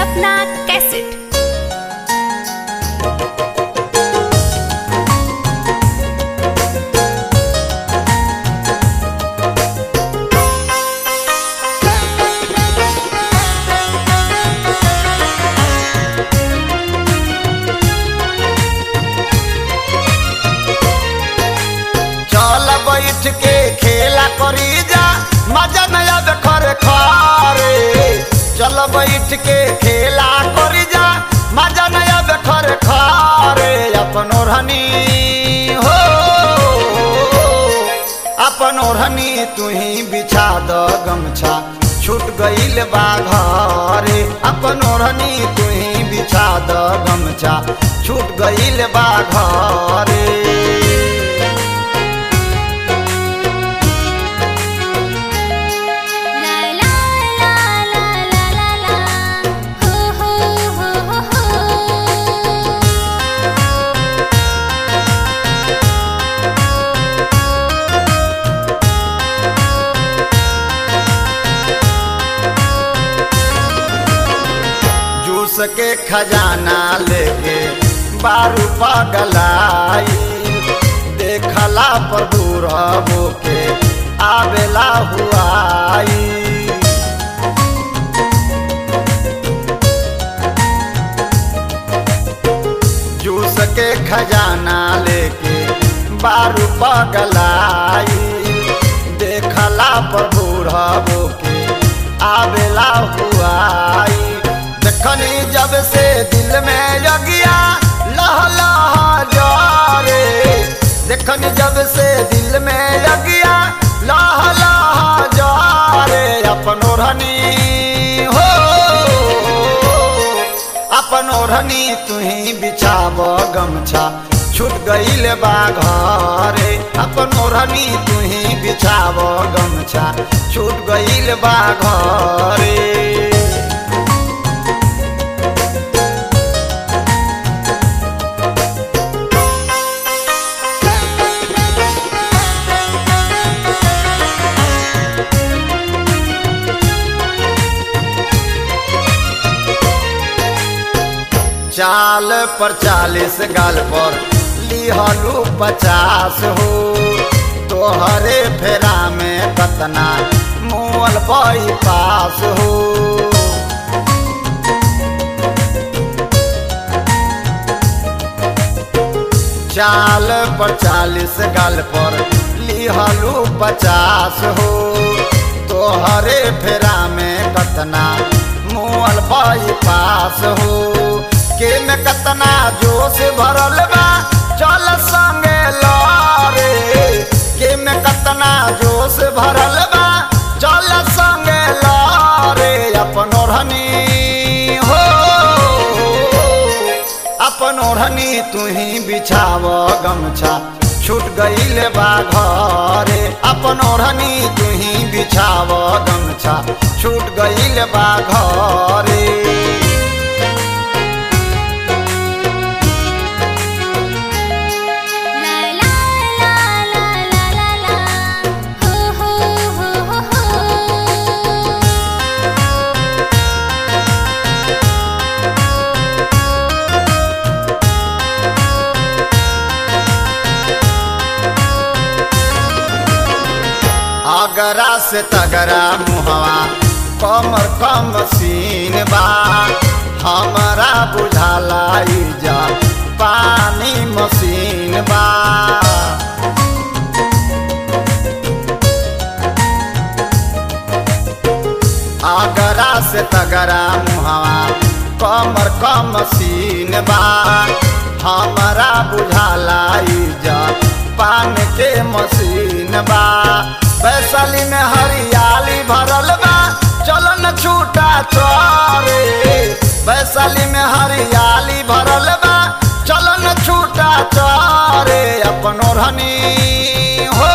सपना cassette चल बैठ के खेला करी जा मजा नया देखर खरे चल बैठ के खेला करी जा मजा नया देखर खरे अपन ओढ़नी हो अपन ओढ़नी तू ही बिछा द गमछा छूट गईल बा घरे अपन ओढ़नी तू ही बिछा द गमछा छूट गईल बा घरे ला ला ला ला ला ला ला हो हो हो हो हो जूस के खजाना लेके बारू पगलाई देखला पर दूर के आवेला हुआई जूस के खजाना लेके बारू पगलाई देखला पर बूढ़बो के आवेला हुआई देखनी जब से दिल में जगिया लह लह जारे देखनी जब से दिल में जगिया लह लह जारे अपन ओढ़नी हो अपन ओढ़नी तुही बिछाब गमछा छूट गईल बा घरे अपन ओढ़नी तुही बिछाब गमछा छूट गईल बा घरे चाल पर चालीस गाल पर लिहलू पचास हो तोहरे फेरा में कतना मुअल बई पास हो चाल पर चालीस गाल पर लिहलू पचास हो तोहरे फेरा में कतना मुअल बई पास हो के में कतना जोश भरल बा चल संगे लरे के में कतना जोश भरल बा चल संगे लरे अपन ओढ़नी हो अपन ओढ़नी तू ही बिछाव गमछा छूट गईल बा घरे अपन ओढ़नी तू ही बिछाव गमछा छूट गईल बा घरे ला ला ला ला ला ला ला हो हो हो हो हो अगरा से तगरा मुहवा कमर कम सीन बा हमारा बुझाला ई जा पानी मशीन बा अगरा से तगरा मुहवा कमर कम सीन बा हमारा बुझाला ई जा पान के मशीन बा वैशाली में हरियाली भरल बा चलो न छूटा चोरे वैशाली में हरियाली भरल बा चलो न छूटा चोरे अपन ओढ़नी हो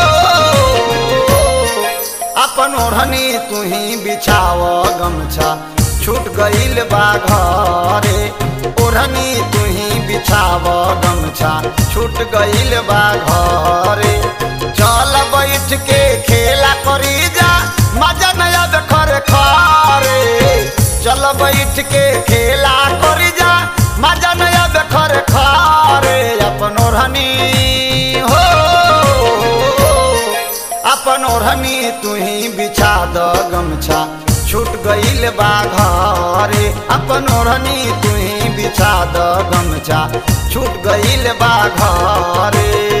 अपन ओढ़नी तू ही बिछाव गमछा छूट गईल बा घरे ओढ़नी तू ही बिछाव गमछा छूट गईल बा घरे चल बैठ के खेला करी जा मजा नया देखर खरे चल बैठ बैठ के खेला करी जा मजा नया बेखर खारे अपन ओढ़नी हो अपन ओढ़नी तू ही बिछा द गमछा छूट गईल बा घरे अपन ओढ़नी तू ही बिछा द गमछा छूट गईल बा घरे